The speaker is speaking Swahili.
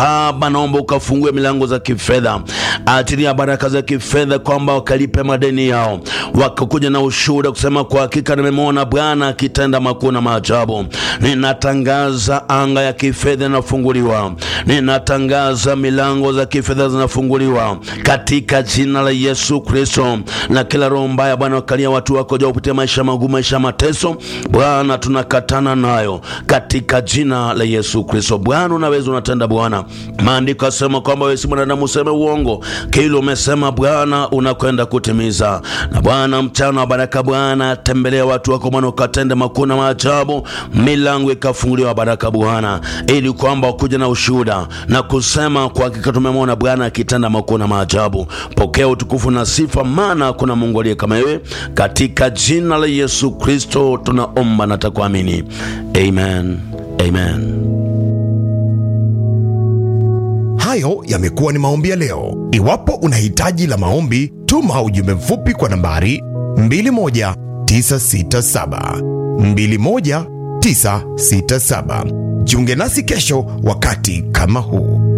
Baba, naomba ukafungue milango za kifedha, achilia baraka za kifedha, kwamba wakalipe madeni yao, wakakuja na ushuhuda kusema kwa hakika nimemwona Bwana akitenda makuu na maajabu. Ninatangaza anga ya kifedha inafunguliwa, ninatangaza milango za kifedha zinafunguliwa katika jina la Yesu Kristo. Na kila roho mbaya Bwana wakalia watu wako ja kupitia maisha magumu, maisha mateso, Bwana tunakatana nayo katika jina la Yesu Kristo. Bwana unaweza, unatenda Bwana. Maandiko asema kwamba wewe si mwanadamu useme uongo, kile umesema Bwana unakwenda kutimiza. Na Bwana mchana wa baraka Bwana, tembelea watu wako Bwana, ukatende makuu na maajabu, milango ikafunguliwa baraka Bwana, ili kwamba wakuja na ushuhuda na kusema kwa hakika tumemwona Bwana akitenda makuu na maajabu. Pokea utukufu na sifa, maana kuna Mungu aliye kama wewe, katika jina la Yesu Kristo tunaomba na takuamini, amen, amen. Hayo yamekuwa ni maombi ya leo. Iwapo una hitaji la maombi, tuma ujumbe mfupi kwa nambari 21967 21967. Jiunge nasi kesho wakati kama huu.